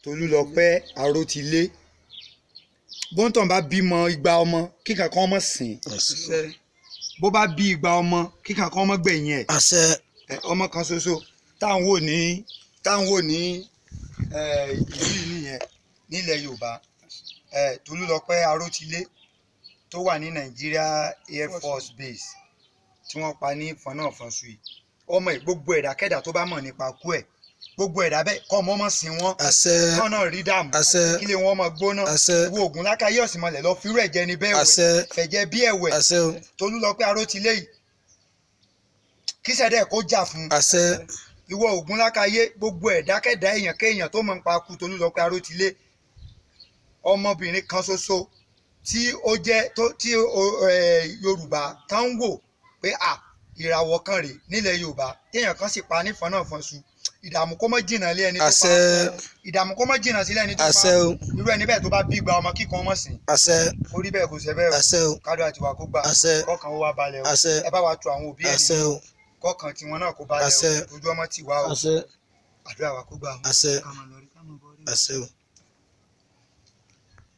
Tolúlọpẹ́ Arótilé bóńtàn bá bímọ igba ọmọ kíkan kan ọmọ sìn àṣẹ bó bá bí igba ọmọ kíkan kan ọmọ gbẹ̀yìn ẹ̀ àṣẹ ẹ, ọmọ kan ṣoṣo táwọn wò ní táwọn wò ní ẹ, ìlú yìí nìyẹn nílẹ̀ Yorùbá ẹ, Tolúlọpẹ́ Arótilé tó wà ní Nigeria Air Force Base tí wọ́n pa ní fọnáfọnṣu yìí ọmọ ẹ̀ gbogbo ẹ̀dákẹ́dà tó bá mọ̀ nípa kú ẹ̀ gbogbo ẹ̀dá bẹ́ẹ̀ kọ́ ọmọ ọmọ sìn wọ́n àṣẹ kọ́ náà rí dààmú àṣẹ kílé wọn ọmọ gbóná àṣẹ wo oògùn lákàyè ọ̀sìnmọ̀lẹ̀ lọ fírú ẹ̀jẹ̀ ní bẹ́ẹ̀ àṣẹ wẹ̀ fẹ̀jẹ̀ bí ẹ̀wẹ̀ àṣẹ o Tolúlọpẹ́ Arótilé yìí kí sẹ́dẹ̀ kó jà fún un àṣẹ ìwọ ògùn lákàyé gbogbo ẹ̀dákẹ́dá èèyàn kéèyàn tó mọ̀ nípa kú Tolúlọpẹ́ Arótilé ọmọbìnrin kan ṣoṣo tí ó jẹ́ tó tí o- ẹ̀, Yorùbá tán ń wò pé à ìràwọ̀ kan rèé nílẹ̀ Yorùbá téèyàn kan sì pa nífọ̀n náà fọ̀nṣu ìdààmú kó mọ́ jìnnà lé ẹni tó pa àṣẹ ìdààmú kó mọ́ jìnnà sílẹ̀ ẹni tó pa àṣẹ o irú ẹni bẹ́ẹ̀ tó bá bí gba ọmọ kíkan ọmọ sìn àṣẹ orí bẹ́ẹ̀ kò ṣe bẹ́ẹ̀ o àṣẹ o kádùn àti wà kó gbà àṣẹ kọ́kàn ó wá balẹ̀ o àṣẹ ẹ bá wa tu àwọn òbí ẹ̀ àṣẹ nínú o kọ́kàn tiwọn náà kó balẹ̀ àṣẹ o ojú ọmọ tì wá o àṣẹ àdúrà wa kó gbà o àṣẹ ká máa lọ rí ká máa bọ̀ rí. àṣẹ o.